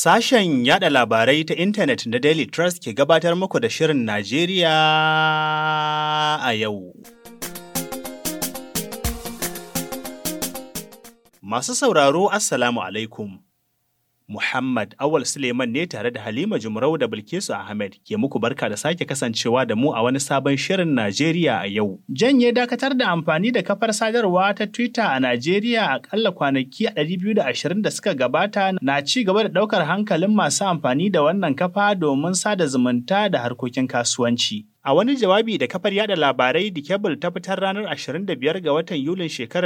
Sashen yada labarai ta intanet na Daily Trust ke gabatar muku da Shirin Najeriya a yau. Masu sauraro Assalamu alaikum. Muhammad Awal Suleiman ne tare da Halima Jumrau da Bilkisu Ahmed ke muku barka da sake kasancewa da mu a wani sabon Shirin Najeriya a yau. Janye dakatar da amfani da kafar sadarwa ta Twitter a Najeriya akalla kwanaki 220 da suka gabata na ci gaba da ɗaukar hankalin masu amfani da wannan kafa domin sada zumunta da harkokin kasuwanci. A wani jawabi da kafar yada labarai The Cable ta fitar ranar 25 ga watan Yulin shekarar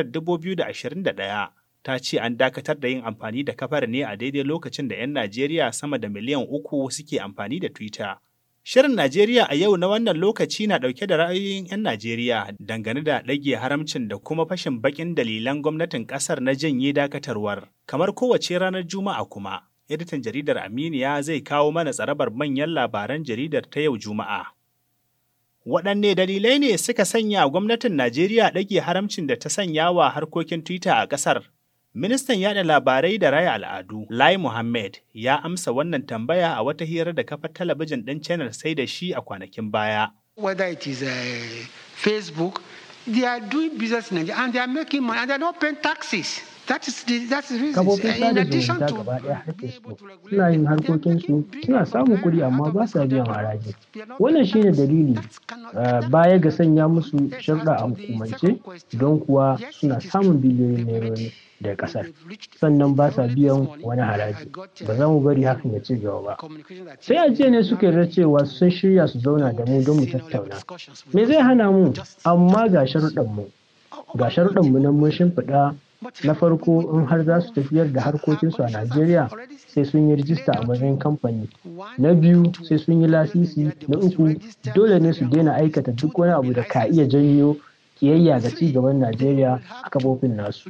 2021. ta ce an dakatar da yin amfani da kafar ne a daidai lokacin da 'yan Najeriya sama da miliyan uku suke amfani da Twitter. Shirin Najeriya a yau na wannan lokaci na ɗauke da ra'ayoyin 'yan Najeriya dangane da ɗage haramcin da kuma fashin baƙin dalilan gwamnatin ƙasar na janye dakatarwar. Kamar kowace ranar Juma'a kuma, editan jaridar Aminiya zai kawo mana tsarabar manyan labaran jaridar ta yau Juma'a. Waɗanne dalilai ne suka sanya gwamnatin Najeriya ɗage haramcin da ta sanya wa harkokin Twitter a ƙasar? Ministan yada labarai da raya al'adu, Lai Mohammed, ya amsa wannan tambaya a wata hira da kafar talabijin ɗin channel sai da shi a kwanakin baya. Whether it is uh, Facebook, they are doing business in Nigeria and they are making money and they are not paying taxes. That is the, that's the reason. Kafofin sada zumunta gaba ɗaya har Facebook suna yin harkokinsu suna samun kuɗi amma ba sa biyan haraji. Wannan shine dalili baya ga sanya musu sharɗa a hukumance don kuwa suna samun biliyoyin nairori daga ƙasar sannan ba sa biyan wani haraji ba za mu bari hakan ya ci gaba ba sai a jiya ne suka yarda cewa sun shirya su zauna da mu don mu tattauna me zai hana mu amma ga sharuɗan mu ga sharuɗan mu nan mun shimfiɗa na farko in har za su tafiyar da harkokinsu a Najeriya sai sun yi rijista a matsayin kamfani na biyu sai sun yi lasisi na uku dole ne su daina aikata duk wani abu da ka iya janyo kiyayya ga ci gaban Najeriya a kafofin nasu.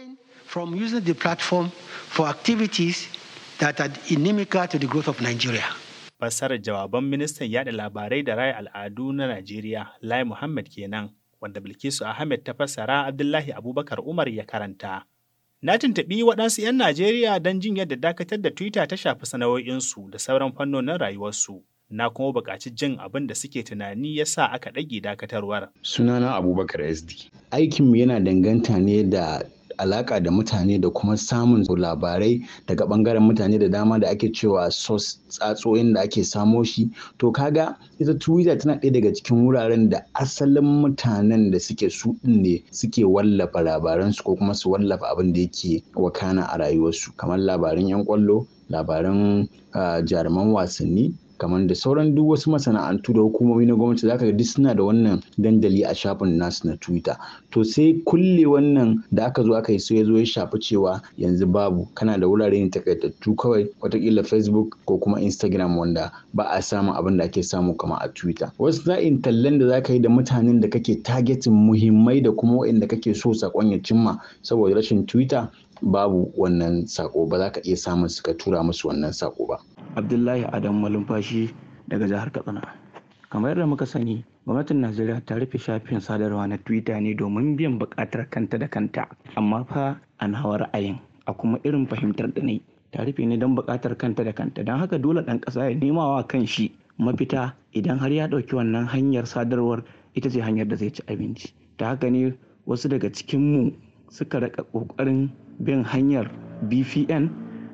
from using the platform for activities that are inimical to the growth of Nigeria. Fassarar jawaban ministan yada labarai da raya al'adu na Najeriya, Lai Muhammad kenan, wanda Bilkisu Ahmed ta fassara Abdullahi Abubakar Umar ya karanta. Na tuntuɓi waɗansu 'yan Najeriya don jin yadda dakatar da Twitter ta shafi sana'o'insu da sauran fannonin rayuwarsu. Na kuma buƙaci jin abin da suke tunani ya sa aka ɗage dakatarwar. Sunana Abubakar SD. Aikinmu yana danganta ne da alaka da mutane da kuma samun labarai daga bangaren mutane da dama da ake cewa sos tsatsoyin da ake samo shi to kaga ita twitter tana ɗaya daga cikin wuraren da asalin mutanen da suke su ne suke wallafa labaransu ko kuma su wallafa abin da yake wakana a rayuwarsu kamar labaran 'yan kwallo labaran jaruman wasanni kamar da sauran duk wasu masana'antu da hukumomi na gwamnati zaka ga duk suna da wannan dandali a shafin nasu na twitter to sai kulle wannan da aka zo aka yi sai ya zo ya shafi cewa yanzu babu kana da wurare ne takaitattu kawai watakila facebook ko kuma instagram wanda ba a samun abin da ake samu kama a twitter wasu za'in tallan da zaka yi da mutanen da kake targeting muhimmai da kuma waɗanda kake so sakon ya cimma saboda rashin twitter babu wannan sako ba za ka iya samun suka tura musu wannan sako ba abdullahi adam malumfashi daga jihar katsina kamar yadda muka sani gwamnatin najeriya ta rufe shafin sadarwa na twitter ne domin biyan buƙatar kanta da kanta amma fa an hawa ra'ayin a kuma irin fahimtar da ne ta rufe ne don buƙatar kanta da kanta don haka dole ɗan ƙasa ya nema wa kan shi mafita idan har ya ɗauki wannan hanyar sadarwar ita ce hanyar da zai ci abinci ta haka ne wasu daga cikinmu suka raka ƙoƙarin bin hanyar bpn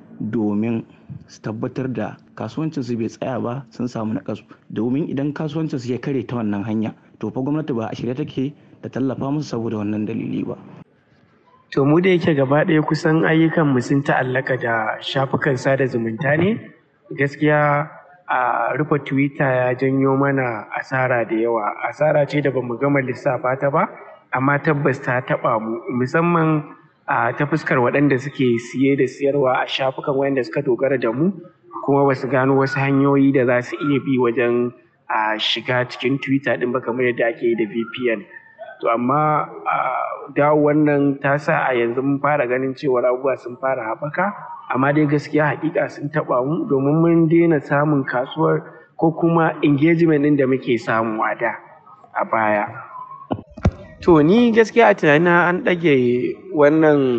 domin su tabbatar da kasuwancinsu bai tsaya ba sun samu nakasu domin idan kasuwancinsu ya kare ta wannan hanya to fa gwamnati ba a shirye take da tallafa musu saboda wannan dalili ba to mu da yake gaba ɗaya kusan ayyukan mu sun ta'allaka da shafukan sada zumunta ne gaskiya a rufe twitter ya janyo mana asara da yawa asara ce da bamu gama lissafa ta ba amma tabbas ta taɓa mu musamman a ta fuskar waɗanda suke siye da siyarwa a shafukan wayanda suka dogara da mu kuma ba su gano wasu hanyoyi da za su iya bi wajen a shiga cikin twitter ɗin ba kamar yadda ake yi da vpn to amma dawo wannan ta sa a yanzu mun fara ganin cewar abubuwa sun fara haɓaka amma dai gaskiya hakika sun taɓa mu domin mun daina samun kasuwar ko kuma engagement ɗin da muke samu a da a baya To ni gaskiya a tunanina an ɗage wannan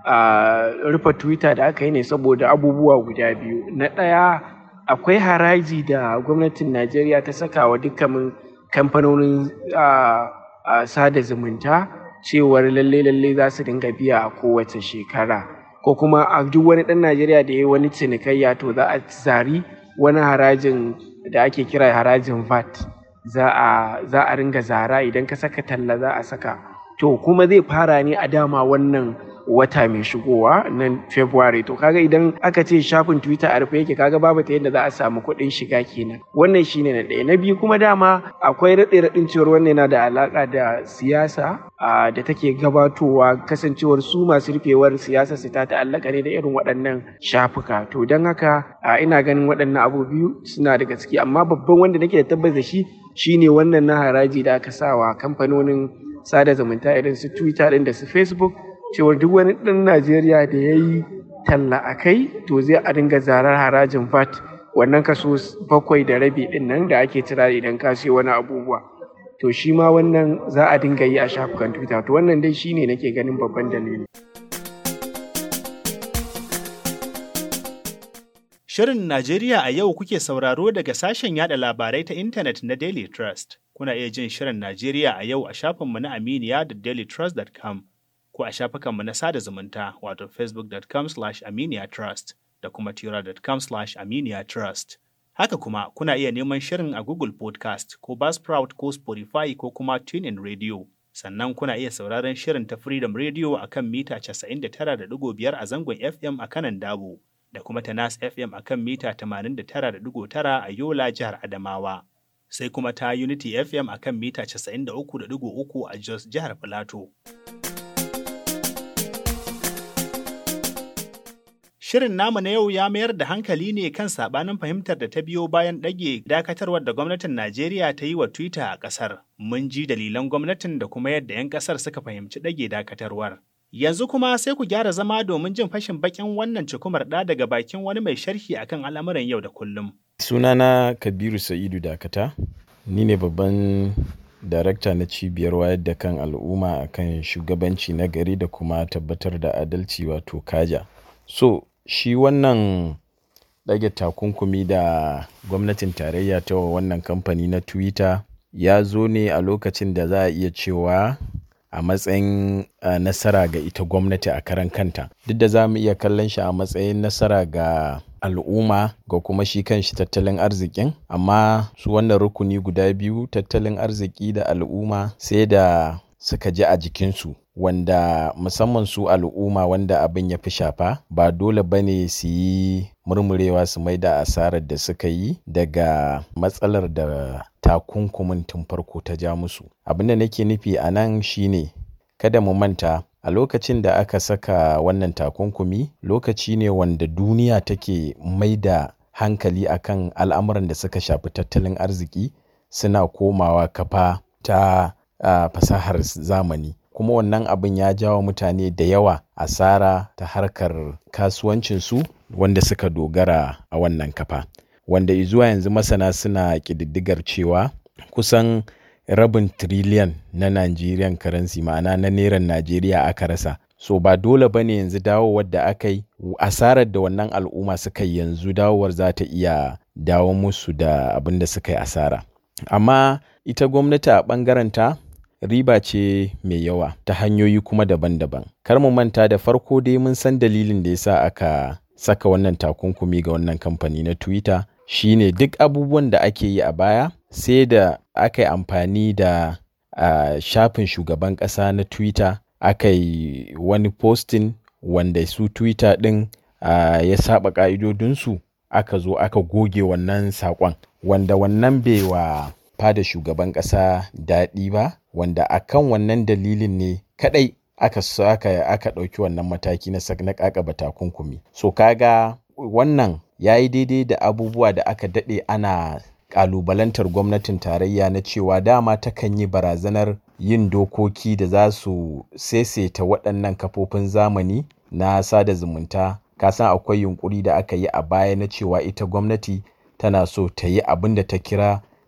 a rufe twitter da aka yi ne saboda abubuwa guda biyu na ɗaya akwai haraji da gwamnatin najeriya ta saka wa dukkanin kamfanonin sada zumunta cewar lalle lalle za su dinga biya a kowace shekara ko kuma a duk wani ɗan najeriya da ya yi wani cinikayya to za a zari wani harajin da ake kira harajin vat za a za a ringa zara idan ka saka talla za a saka to kuma zai fara ne a dama wannan wata mai shigowa na February to kaga idan aka ce shafin Twitter a rufe yake kaga babu ta yadda za a samu kuɗin shiga kenan wannan shine na ɗaya na biyu kuma dama akwai raɗe raɗin cewar wannan yana da alaƙa da siyasa da take gabatowa kasancewar su masu rufewar siyasa su ta ta'allaka ne da irin waɗannan shafuka to don haka ina ganin waɗannan abu biyu suna da gaske amma babban wanda nake da tabbas da shi shine wannan na haraji da aka sawa kamfanonin sada zumunta irin su Twitter ɗin da su Facebook cewar duk wani ɗan Najeriya da ya yi talla a kai to zai a dinga zarar harajin VAT wannan kaso bakwai da rabi ɗin nan da ake cira idan ka siyo wani abubuwa. To shi ma wannan za a dinga yi a shafukan Twitter to wannan dai shine nake ganin babban dalili. Shirin Najeriya a yau kuke sauraro daga sashen yada labarai ta intanet na Daily Trust. Kuna iya jin Shirin Najeriya a yau a shafinmu na Aminiya da dailytrust.com. ko a shafukanmu na sada zumunta wato facebook.com aminiatrust da kuma tira.com aminiatrust. Haka kuma kuna iya neman shirin a Google Podcast ko Buzzsprout ko Spotify ko kuma TuneIn Radio. Sannan kuna iya sauraron shirin ta Freedom Radio a kan mita 99.5 a zangon FM a kanan Dabo da kuma ta Nas FM a kan mita 89.9 a Yola jihar Adamawa. Sai kuma ta Unity FM a kan mita 93.3 a Jos jihar Filato. Shirin namu na yau ya mayar da hankali ne kan sabanin fahimtar da ta biyo bayan ɗage dakatarwar da gwamnatin Najeriya ta yi wa Twitter a ƙasar. Mun ji dalilan gwamnatin da kuma yadda 'yan ƙasar suka fahimci ɗage dakatarwar. Yanzu kuma sai ku gyara zama domin jin fashin bakin wannan cikumar ɗa daga bakin wani mai sharhi akan al'amuran yau da kullum. Sunana Kabiru Sa'idu Dakata, ni ne babban darakta na cibiyar wayar da kan al'umma akan shugabanci na gari da kuma tabbatar da adalci wato kaja. So, shi wannan ɗage takunkumi da gwamnatin tarayya ta wa wannan kamfani na twitter ya zo ne a lokacin da za a iya cewa a matsayin uh, nasara ga ita gwamnati a karan kanta duk da za mu iya kallon shi a matsayin nasara ga al'umma ga kuma shi kanshi tattalin arzikin amma su wannan rukuni guda biyu tattalin arziki da al'umma sai da suka ji a jikinsu wanda musamman su al'umma wanda abin ya fi shafa ba dole ba ne su yi murmurewa su mai da asarar da suka yi daga matsalar da takunkumin tun farko ta ja musu abin da nake nufi a nan shine kada mu manta a lokacin da aka saka wannan takunkumi lokaci ne wanda duniya take mai da hankali akan al'amuran da suka shafi tattalin arziki suna komawa kafa ta uh, fasahar zamani kuma wannan abin ya jawo mutane da yawa asara ta harkar kasuwancinsu wanda suka dogara a wannan kafa wanda zuwa yanzu masana suna ƙididdigar cewa kusan rabin triliyan na Nigerian currency ma'ana na neran Najeriya aka rasa so ba dole ba ne yanzu dawowar da aka yi asarar da wannan al'umma suka yi yanzu dawowar za ta iya dawo musu da abin da suka yi asara amma ita gwamnati a ɓangarenta riba ce mai yawa ta hanyoyi kuma daban-daban. Kar mu manta da farko dai mun san dalilin da yasa aka saka wannan takunkumi ga wannan kamfani na Twitter shine duk abubuwan da ake yi a baya sai da aka yi amfani da uh, shafin shugaban ƙasa na Twitter aka yi wani posting wanda su Twitter ɗin uh, ya saba ƙa'idodinsu aka zo aka goge wannan saƙon wanda wannan bai wa fada shugaban ƙasa daɗi ba wanda akan wannan dalilin ne kadai aka aka aka ɗauki wannan mataki na na kakaba takunkumi so kaga wannan ya yi daidai da abubuwa da aka daɗe ana ƙalubalantar gwamnatin tarayya na cewa dama takan yi barazanar yin dokoki da za su saisaita waɗannan kafofin zamani na sada zumunta kasan akwai yunkuri da aka yi a baya na cewa ita gwamnati tana so ta yi abin da ta kira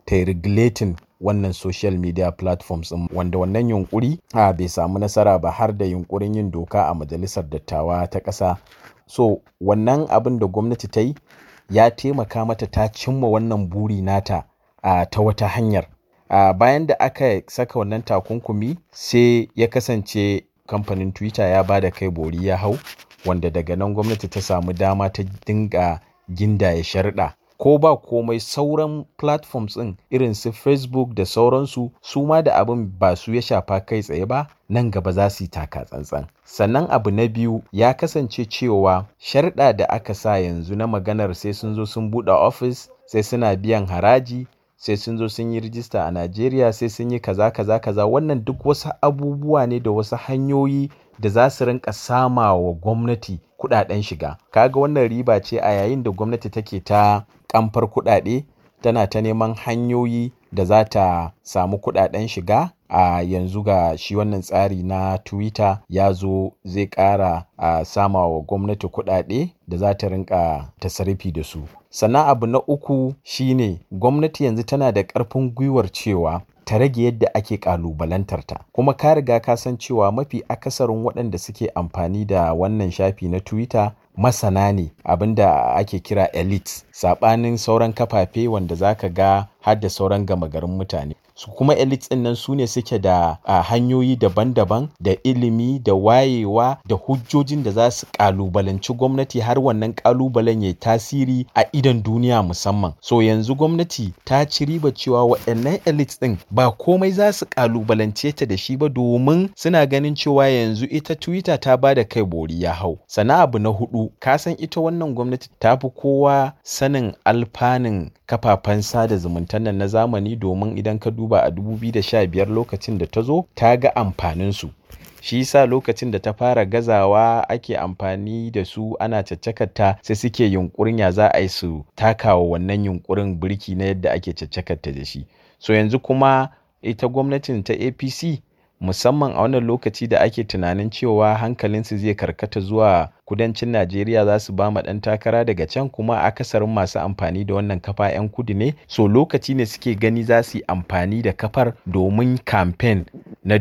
ta yi regulating wannan social media platforms ɗin wanda wannan yunkuri a bai samu nasara ba har da yunkurin yin doka a majalisar dattawa ta ƙasa so wannan abin da gwamnati ta yi ya taimaka mata ta cimma wannan buri nata a ta wata hanyar a bayan da aka saka wannan takunkumi sai ya kasance kamfanin twitter ya ba da kai bori ya hau wanda daga nan gwamnati ta samu dama ta dinga gindaya sharɗa ko ba komai sauran platforms ɗin irin su facebook da sauransu su ma da abin ba su ya shafa kai tsaye ba nan gaba za su yi taka tsantsan sannan abu na biyu ya kasance cewa sharɗa da aka sa yanzu na maganar sai sun zo sun buɗe ofis sai suna biyan haraji sai sun zo sun yi rijista a Najeriya sai sun yi kaza kaza kaza wannan duk wasu abubuwa ne da wasu hanyoyi da za su rinka sama wa gwamnati kudaden shiga kaga wannan riba ce a yayin da gwamnati take ta kamfar kudade tana ta neman hanyoyi da za ta samu kudaden shiga a yanzu ga shi wannan tsari na twitter ya zo zai kara a sama wa gwamnati kudade da za ta rinka tasarifi da su sannan abu na uku shine gwamnati yanzu tana da ƙarfin gwiwar cewa ta rage yadda ake ƙalubalantarta kuma ka riga ka san cewa mafi akasarin waɗanda suke amfani da wannan shafi na twitter masana ne abinda ake kira elite saɓanin sauran kafafe wanda zaka ga har da sauran gama garin mutane su kuma elites ɗin nan su ne suke da a, hanyoyi daban-daban da ilimi da wayewa da hujjojin da za su kalubalanci gwamnati har wannan kalubalen ya tasiri a idon duniya musamman so yanzu gwamnati ta ci riba cewa waɗannan elites ɗin ba komai za su kalubalance ta da shi ba domin suna ganin cewa yanzu ita twitter ta ba da kai bori ya hau sana abu na hudu ka san ita wannan gwamnati ta fi kowa sanin alfanun kafafen sada zumunta nan na zamani domin idan ka duba a 2015 lokacin da ta zo ta ga amfaninsu shi yasa lokacin da ta fara gazawa ake amfani da su ana caccakarta sai suke yunkurin ya za a yi su takawa wannan yunkurin birki na yadda ake caccakarta da shi so yanzu kuma ita gwamnatin ta apc musamman a wannan lokaci da ake tunanin cewa hankalinsu zai karkata zuwa kudancin najeriya za su ba ma ɗan takara daga can kuma akasarin masu amfani da wannan kafa 'yan kudu ne so lokaci ne suke gani za su yi amfani da kafar domin kamfen na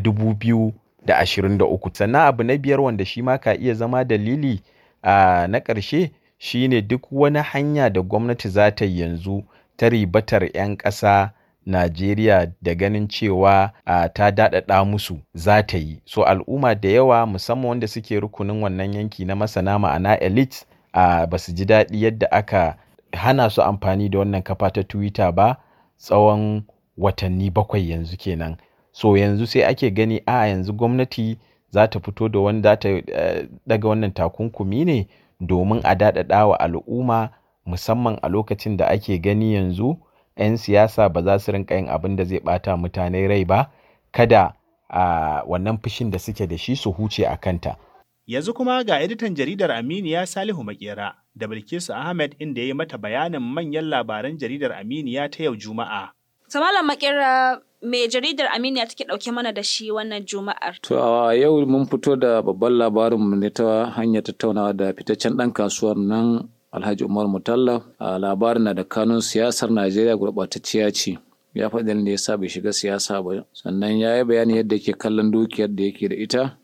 2023 sannan abu na biyar wanda shi ma ka iya zama dalili a na ƙarshe shine duk wani hanya da gwamnati za ta yanzu ta ribatar 'yan ƙasa Najeriya da ganin cewa a ta daɗaɗa musu za ta yi. So al'umma da yawa musamman wanda suke rukunin wannan yanki na masana ma'ana elite a ba su ji daɗi yadda aka hana su amfani da wannan kafa ta Twitter ba tsawon watanni bakwai yanzu kenan. So yanzu sai ake gani a yanzu gwamnati za ta fito da wani za ta daga wannan takunkumi ne domin a daɗaɗa wa al'umma musamman a lokacin da ake gani yanzu. 'yan siyasa ba za su rinka yin abin da zai bata mutane rai ba kada a wannan fushin da suke da shi su huce a kanta. Yanzu kuma ga editan jaridar Aminiya Salihu Makera da Bilkisu Ahmed inda ya yi mata bayanin manyan labaran jaridar Aminiya ta yau Juma'a. Samalan Makera me jaridar Aminiya take ɗauke mana da shi wannan Juma'ar? To a yau mun fito da babban labarinmu ne ta hanyar tattaunawa da fitaccen ɗan kasuwar nan Alhaji Umar Mutalla a labarin na da kanun siyasar Najeriya gurɓatacciya ce. Ya faɗi da ya sa bai shiga siyasa ba. Sannan ya yi bayani yadda yake kallon dukiyar da yake da ita.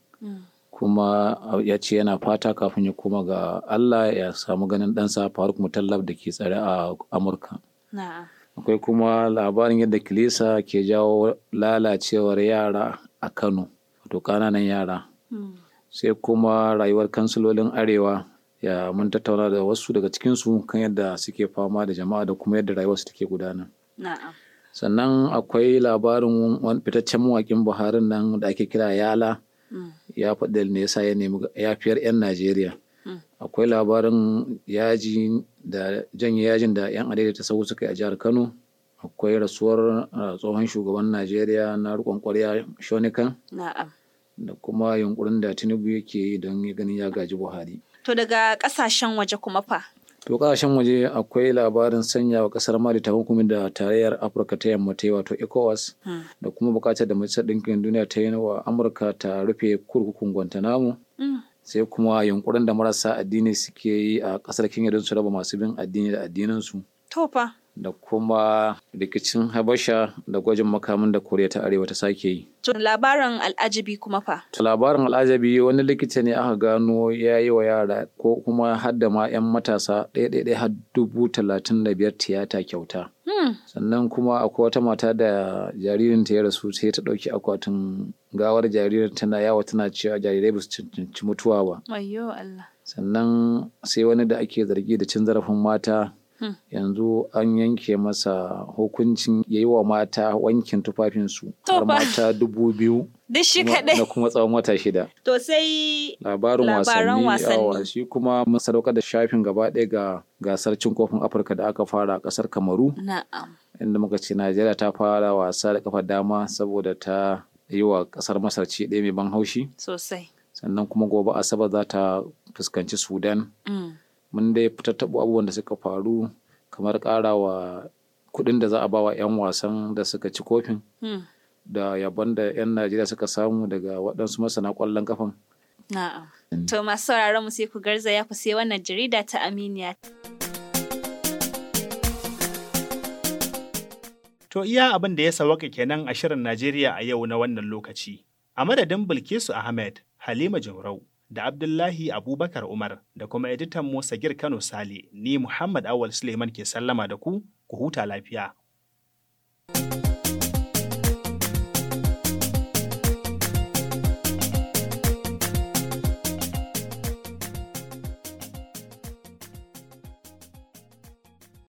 Kuma ya ce yana fata kafin ya koma ga Allah ya samu ganin ɗansa Faruk Mutallab da ke tsare a Amurka. Akwai kuma labarin yadda kilisa ke jawo lalacewar yara a Kano, wato ƙananan yara. Sai kuma rayuwar kansilolin Arewa ya mun tattauna da wasu daga cikinsu kan yadda suke fama da jama'a da kuma yadda rayuwarsu take gudana. Sannan akwai labarin wani fitaccen mawaƙin Buharin nan da ake kira Yala ya faɗi ne yasa ya nemi yafiyar 'yan Najeriya. Akwai labarin yaji da janye yajin da 'yan adaidaita sau suka yi a jihar Kano. Akwai rasuwar tsohon shugaban Najeriya na riƙon ƙwarya Shonikan. Da kuma yunkurin da Tinubu yake yi don ganin ya gaji Buhari. To daga kasashen waje kuma fa? To kasashen waje akwai labarin sanya wa kasar Mali takunkumin da tarayyar Afirka ta yamma ta yi wato ECOWAS da kuma bukatar da Majalisar Ɗinkin Duniya ta yi wa Amurka ta rufe kurkukun Guantanamo. Sai kuma yunkurin da marasa addini suke yi a kasar Kenya don su raba masu bin addini da addinansu. To fa. da kuma rikicin habasha da gwajin makamin da koriya ta arewa ta sake yi To labarin al'ajabi kuma fa. To labarin al'ajabi wani likita ne aka gano ya yi wa yara ko kuma hadda ma 'yan matasa ɗaya har dubu talatin da biyar tiyata kyauta. Sannan kuma akwai wata mata da jaririnta ya rasu sai ta ɗauki akwatin gawar jaririn tana yawa tana cewa jarirai ba su cancanci mutuwa ba. Wayyo Allah. Sannan sai wani da ake zargi da cin zarafin mata yanzu an yanke masa hukuncin ya yi wa mata wankin tufafinsu har mata dubu biyu Duk shi kaɗai. na kuma tsawon wata shida. To sai Labarin Labaran wasanni yawa wasanni. shi kuma mun sadaukar da shafin gaba ɗaya ga gasar cin kofin Afirka da aka fara a ƙasar Kamaru na'am. inda muka ce Najeriya ta fara wasa da kafa dama saboda ta yi wa ƙasar Masar ci ɗaya mai ban haushi Sosai. sannan kuma gobe Asabar za ta fuskanci Sudan. Mm. mun dai fitattaɓo abubuwan da suka faru kamar ƙarawa kuɗin da za a ba wa 'yan wasan da suka ci kofin Hmm. da yabon da 'yan Najeriya suka samu daga waɗansu masana ƙwallon kafan. Na'am. To masu sauraron mu sai ku garzaya ku sai wannan jarida ta Aminiya. To iya abin da ya sawaka kenan a shirin Najeriya a yau na wannan lokaci. A madadin Bilkisu Ahmed, Halima Jumrau, da Abdullahi Abubakar Umar da kuma editan mu Sagir Kano Sale, ni Muhammad Awal Suleiman ke sallama da ku, ku huta lafiya.